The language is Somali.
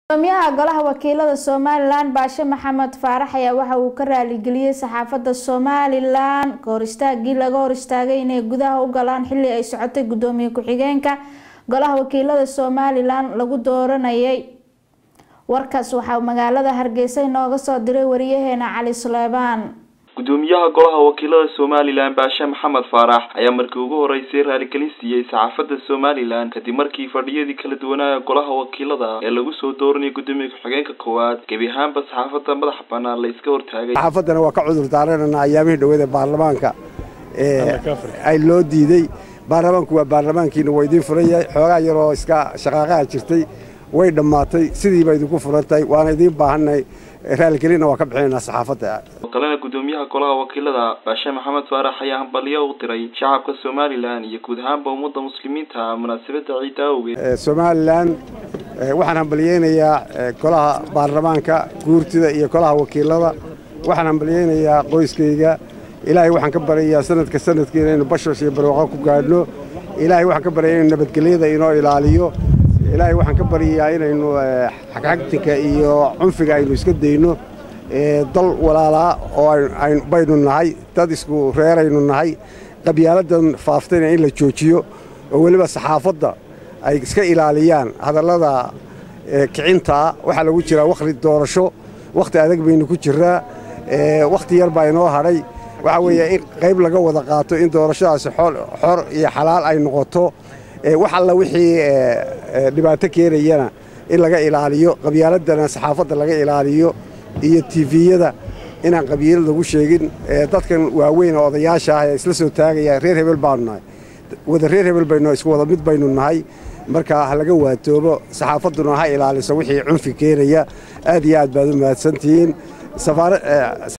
gudoomiyaha golaha wakiilada somalilan baashe maxamed faarax ayaa waxa uu ka raaligeliyey saxaafadda somalilan kahor istaagii laga hor istaagay inay gudaha u galaan xili ay socotay gudoomiye ku-xigeenka golaha wakiilada somalilan lagu dooranayay warkaas waxaa magaalada hargeysa inooga soo diray wariyaheena cali suleymaan gudoomiyaha golaha wakiilada somalilan baashe maxamed faarax ayaa markii ugu horeysay raaligelin siiyey saxaafadda somalilan kadib markii fadhiyadii kala duwanaa golaha wakiilada ee lagu soo dooranayay gudoomiye ku-xigeenka koowaad gebi ahaanba saxaafadda madaxa banaan la iska hortaagay saxaafaddana waa ka cudur daaranana ayaamihii dhaweed ee baarlamaanka ay loo diiday baarlamaanku waa baarlamaankiina waa idiin furan yahay xoogaa yaroo iska shaqaaqaha jirtay way dhammaatay sidiiba idinku furan tahay waana idiin baahannahay raaligelinna waa ka bixinaynaa saxaafadda oo kalena gudoomiyaha golaha wakiilada baashe maxamed faarax ayaa hambalyo u diray shacabka somalilan iyo guud ahaanba ummadda muslimiinta munaasabadda ciidda awgeed somalilan waxaan hambalyeynayaa golaha baarlamaanka guurtida iyo golaha wakiilada waxaan hambalyeynayaa qoyskayga ilaahay waxaan ka baryayaa sanadka sanadkii inaynu bashash iyo barwaaqo ku gaadhno ilaahay waxaan ka baryayaa inaynu nabadgelyada inoo ilaaliyo ilaahay waxaan ka baryayaa inaynu xagxagtinka iyo cunfiga aynu iska dayno dal walaalaa oo baynu nahay dad isku reeraynu nahay qabyaaladan faaftayna in la joojiyo oo weliba saxaafadda ay iska ilaaliyaan hadallada kicintaa waxaa lagu jiraa wakhti doorasho wakhti adag baynu ku jiraa wakhti yar baa inoo hadhay waxaa weeye in qayb laga wada qaato in doorashadaasi xor iyo xalaal ay noqoto wax alla wixii dhibaato keenayana in laga ilaaliyo qabyaaladana saxaafadda laga ilaaliyo iyo tifiyada inaan qabyaalad lagu sheegin dadkan waaweyn oo odayaasha ah ee isla soo taagaya reer hebel baanu nahay wada reer hebel baynu isku wada mid baynu nahay marka ha laga waatoobo saxaafadduna ha ilaaliso wixii cunfi keenaya aad iyo aad baad u mahadsantihiin